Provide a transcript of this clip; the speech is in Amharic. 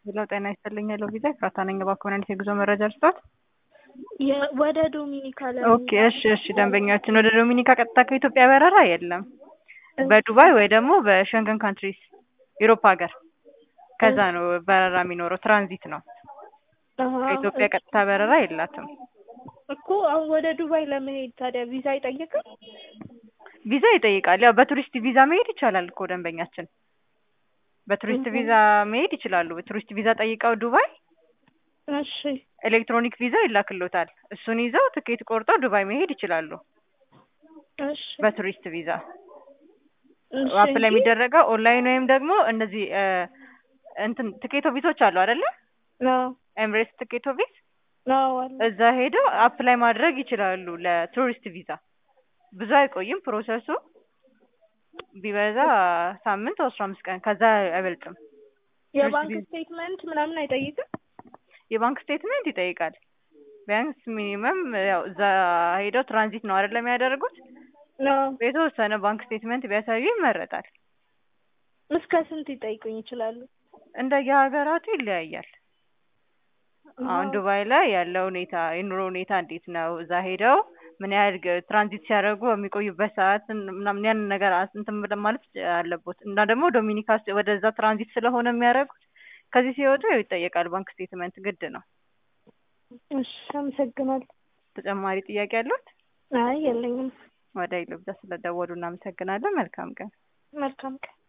ሄሎ ጤና ይስጥልኝ። ሄሎ ቪዛ ኤፍራታ ነኝ። እባክዎን የጉዞ መረጃ ልስጥዎት? ወደ ዶሚኒካ ኦኬ እሺ እሺ። ደንበኛችን ወደ ዶሚኒካ ቀጥታ ከኢትዮጵያ በረራ የለም። በዱባይ ወይ ደግሞ በሸንገን ካንትሪስ ዩሮፕ ሀገር ከዛ ነው በረራ የሚኖረው። ትራንዚት ነው። ከኢትዮጵያ ቀጥታ በረራ የላትም እኮ። አሁን ወደ ዱባይ ለመሄድ ታዲያ ቪዛ አይጠይቅም? ቪዛ ይጠይቃል። ያው በቱሪስት ቪዛ መሄድ ይቻላል እኮ ደንበኛችን በቱሪስት ቪዛ መሄድ ይችላሉ። በቱሪስት ቪዛ ጠይቀው ዱባይ እሺ ኤሌክትሮኒክ ቪዛ ይላክሎታል። እሱን ይዘው ትኬት ቆርጠው ዱባይ መሄድ ይችላሉ። እሺ በቱሪስት ቪዛ እሺ አፕላይ የሚደረገው ኦንላይን ወይም ደግሞ እነዚህ እንትን ትኬት ኦፊሶች አሉ አይደለ? ነው ኤምሬትስ ትኬት ኦፊስ ነው አለ እዛ ሄደው አፕላይ ማድረግ ይችላሉ ለቱሪስት ቪዛ። ብዙ አይቆይም ፕሮሰሱ ቢበዛ ሳምንት ወይ አስራ አምስት ቀን ከዛ አይበልጥም። የባንክ ቪዛ- ስቴትመንት ምናምን አይጠይቅም? የባንክ ስቴትመንት ይጠይቃል። ቢያንስ ሚኒመም ያው እዛ ሄደው ትራንዚት ነው አይደለም የሚያደርጉት ነው የተወሰነ ባንክ ስቴትመንት ቢያሳዩ ይመረጣል። እስከ ስንት ይጠይቁኝ ይችላሉ? እንደየሀገራቱ ይለያያል። አሁን ዱባይ ላይ ያለው ሁኔታ የኑሮ ሁኔታ እንዴት ነው? እዛ ሄደው ምን ያህል ገ- ትራንዚት ሲያደርጉ የሚቆዩበት ሰዓት ምናምን ያንን ነገር አስ- እንትን ብለን ማለት አለቦት እና ደግሞ ዶሚኒካ ስ- ወደዛ ትራንዚት ስለሆነ የሚያደርጉት ከዚህ ሲወጡ ያው ይጠየቃል። ባንክ ስቴትመንት ግድ ነው። እሺ አመሰግናለሁ። ተጨማሪ ጥያቄ ያሉት? አይ የለኝም። ወደ ኢሉብዛ ስለደወሉ እናመሰግናለን። መልካም ቀን። መልካም ቀን